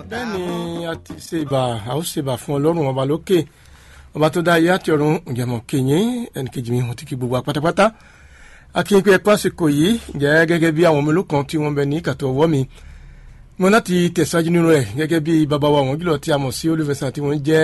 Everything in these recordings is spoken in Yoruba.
bẹ́ẹ̀ ni a ti ṣe ìbà a ó ṣe ìbà fún ọlọ́run ọba lókè ọba tó dá ayé àti ọ̀run ìjàmọ̀ kìnyín ẹnìkejì mi hàn tí kì gbogbo apátápátá akínyìn pé ẹ̀kọ́ àsìkò yìí jẹ́ gẹ́gẹ́ bí àwọn mélòó kan tí wọ́n bẹ ní kàtó ọwọ́ mi mo láti tẹ̀síwájú nínú rẹ̀ gẹ́gẹ́ bí bàbá wa àwọn jùlọ tí a mọ̀ sí olùfẹ̀sán tí wọ́n jẹ́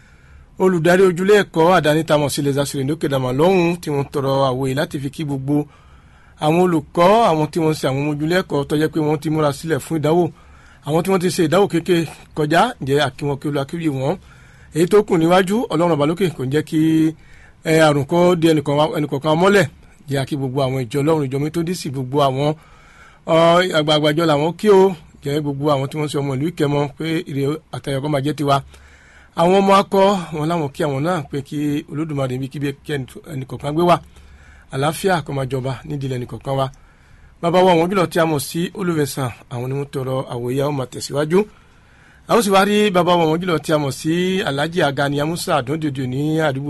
olùdarí ojúlé ẹ̀kọ́ àdáni tá a mọ̀ sí lẹ́sà sílẹ̀ lókè dàmà lọ́hùn tí wọ́n tọrọ àwòye láti fi kí gbogbo àwọn olùkọ́ àwọn tí wọ́n ń ṣe àwọn ojúlé ẹ̀kọ́ tó jẹ́ pé wọ́n ti múra sílẹ̀ fún ìdánwò àwọn tí wọ́n ti ṣe ìdánwò kéke kọjá jẹ́ àkíwọn kí olùakíwì wọn èyí tó kù níwájú ọlọ́run ọbalókè kò ń jẹ́ kí àrùn kọ́ di ẹnìkọ̀ọ̀kan mọ́lẹ̀ jẹ́ àkí gbogbo àwọn ìjọ ọlọ́run ìjọ mi tó dí sí gbogbo àwọn àgbààgbàjọ làwọn kí o jẹ́ gbogbo àwọn tí wọ́n ṣe ọmọ ìlú ìkẹmọ pé ìrè àtẹ̀yọkọ́ máa jẹ́ tiwa àwọn ọmọ akọ wọn láwọn kí àwọn náà pé kí olódùmarè níbi kíbi kí ẹnìkọ̀ọ̀kan gbé wa àlàáfíà kó máa jọba nídìí ẹnìkọ̀ọ̀kan wa bàbá wa àwọn jùlọ tí a mọ̀ sí olùfẹ̀sán àwọn ni wọ́n tọrọ àwòyá ó máa tẹ̀síwájú àwọn sì wá rí bàbá wa àwọn jùlọ tí a mọ̀ sí alhaji agani amusa àdóńdòdò ní àdúgbò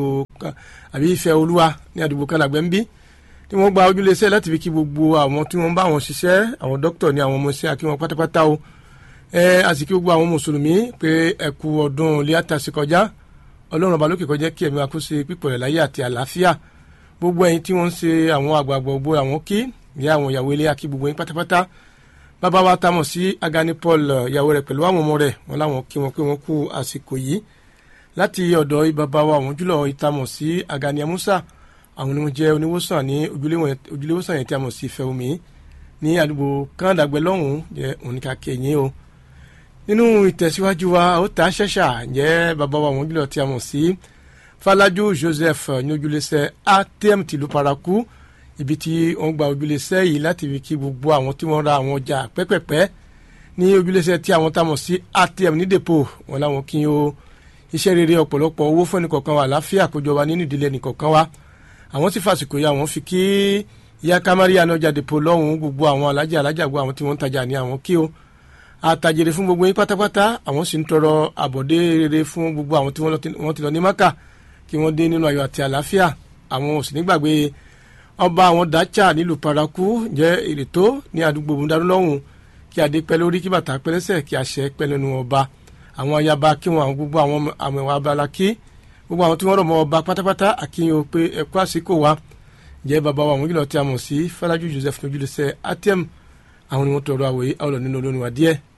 àbí ìfẹ́ olúwa ní àdúgbò kanagbẹ́ ń bí tí wọ́n gba ojúlẹ̀ṣẹ́ láti fi kí gbogbo àwọn tí wọ́n bá wọn ṣiṣẹ́ àwọn dókítà ní àwọn ọmọ iṣẹ́ akí wọn pátápátá o ẹ àsìkí gbogbo àwọn mùsùlùmí pé ẹ kú ọdún líátà sí kọjá ọlọ́run ọba lókè kọjá kí ẹ̀mí wa kó ṣe pípọ̀ rẹ̀ láyé àti àlàáfíà gbogbo ẹ̀yin tí wọ́n ń ṣe àwọn àgbààgbà gbogbo àwọn kí ìyá àwọn ìyàwó ilé akí gbogbo yín pátápátá bàbá wa tamọ̀ sí agani paul ìyàwó rẹ̀ pẹ̀lú àwọn ọmọ rẹ̀ wọn láwọn kí wọn pé wọn kú àsìkò yìí láti ọ̀dọ̀ bàbá wa àwọn jùlọ ìtamọ̀ sí agani amusa àwọn ni wọ́n jẹ́ oníwòsàn ní ojúléwòsàn yẹn tí a mọ̀ sí ìfẹ́ omi ní àdúgbò kánádàgbẹ́ lọ́hùn-ún jẹ́ òníkà kẹyìn o nínú ìtẹ̀síwájú wa ó ta ṣẹ̀ṣà jẹ́ bàbá wa àwọn jùlọ tí a mọ̀ sí falaju joseph ní ojúlẹ̀sẹ̀ atm tìlú paraku ibi tí wọ́n gba ojúlẹ̀sẹ̀ yìí láti fi kí gbogbo àwọn tí wọ́n ra àwọn ọjà pẹ́pẹ́pẹ́ ní ojúlẹ̀sẹ̀ tí àwọn tá a mọ̀ sí atm ní depo wọn láwọn kí o iṣẹ́ rere ọ̀pọ̀lọpọ̀ owó fún ẹnìkọ̀ọ̀kan wa àlàáfíà kójọba nínú ìdílé ẹnìkọ̀ọ̀kan wa àwọn tí fàsìkò yà wọ́n fi kí ìyá kamari anájà depo lọ́hùn gbogbo àwọn alájà alájà gbogbo àwọn tí wọ́n ń tajà ní àwọn kí o àtàjèrè fún gbogbo yín pátápátá àwọn sì ń tọrọ àbọ̀dé rere fún gbogbo àwọn tí wọ́n ti lọ ní maka kí wọ́n dé nínú ayọ̀ àti àlàáfíà àwọn ò sì nígbàgbé ọba àwọn dacha nílùú paraku jẹ́ ìrètò ní àdúgbò bùndarú lọ́hùn kí adé pẹ́ lórí kí bàtà pẹ́ lẹ́sẹ̀ kí àṣẹ pẹ́ lẹ́nu ọba àwọn ayaba kí wọn àwọn gbogbo àwọn àmọ̀ ẹ̀wà abala kí gbogbo àwọn tí wọ́n rọ̀ mọ́ ọba pátápátá àkíyàn pé ẹ̀kú àsìkò wa jẹ́ bàbá wa àwọn ìlọ tí a mọ̀ sí Fọlájú Joseph lójúlẹsẹ̀ atm àwọn ni wọ́n tọrọ àwòye àwọn ọ̀nà nínú olórin wa díẹ̀